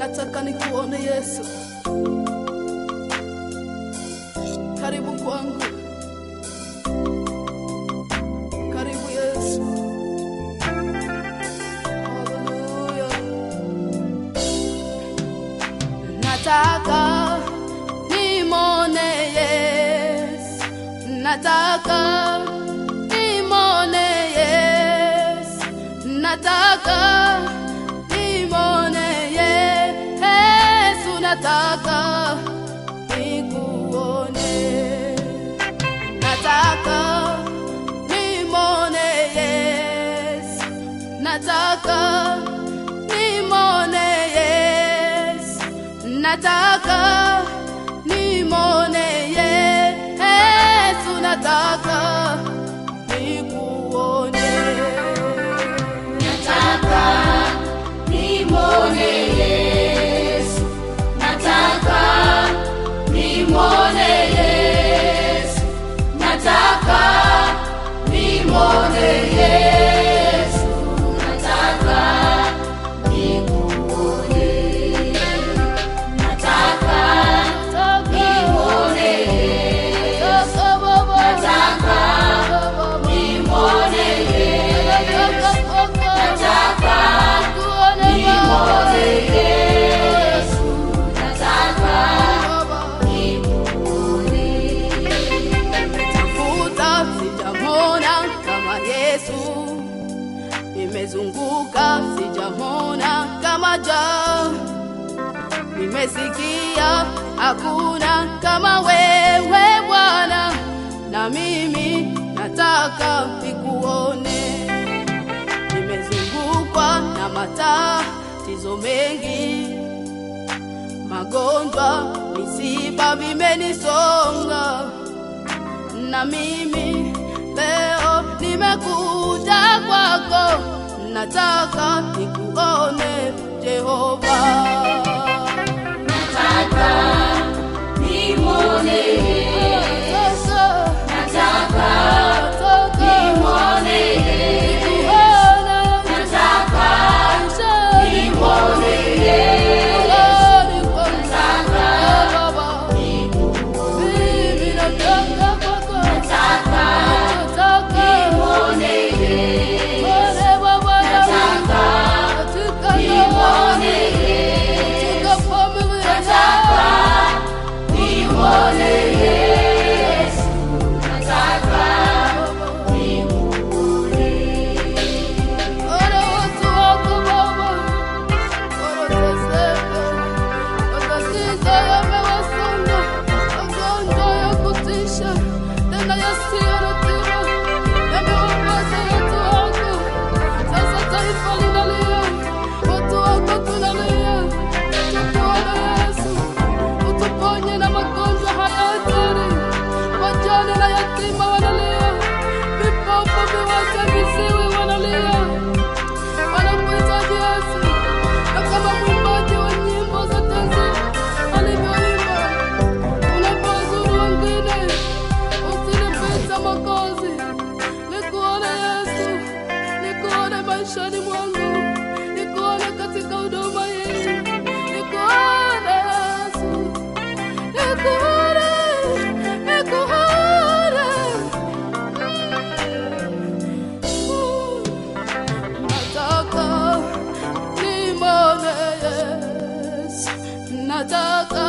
nataka nikuone Yesu, karibu kwangu, karibu Yesu. Haleluya. Nataka nimone Yesu, nataka nimone Yesu, nataka nimone Yesu, nataka nikuone, nataka nimone Yesu, nataka nimone Yesu, nataka nimone Yesu, nataka nikuone. Nataka nimwone Yesu, nataka nimwone Yesu, nataka nimwone Yesu, nataka nikuone, nataka nimwone Yesu, nataka nimwone Yesu, nataka nimwone Yesu, nataka nikuone. Tafuta sijamona kama Yesu, nimezunguka sijamona kama ja, nimesikia hakuna kama wewe Bwana, na mimi nataka nikuone. Nimezungukwa na matatizo mengi magonjwa, misiba vimenisonga, na mimi leo nimekuja kwako, nataka nikuone Jehova. Nataka nimwone Yesu, nataka nimwone Yesu, nataka nimwone Yesu, nataka nikuone, nataka nimwone Yesu, nataka nimwone Yesu, nataka nimwone Yesu, nataka nikuone. Utuponye na magonjwa haya hatari, wajane na yatima wanalia, vipofu, viwete, viziwi wanalia wanakuhitaji Yesu, na kama mwimbaji wa nyimbo za Tanzania alivyoimba, unapozuru wengine usinipita Mwokozi, nikuone Yesu, nikuone maishani mwangu, nikuone katika huduma hii, nikuone Yesu, nikuone, nikuone nataka nimone Yesu, nataka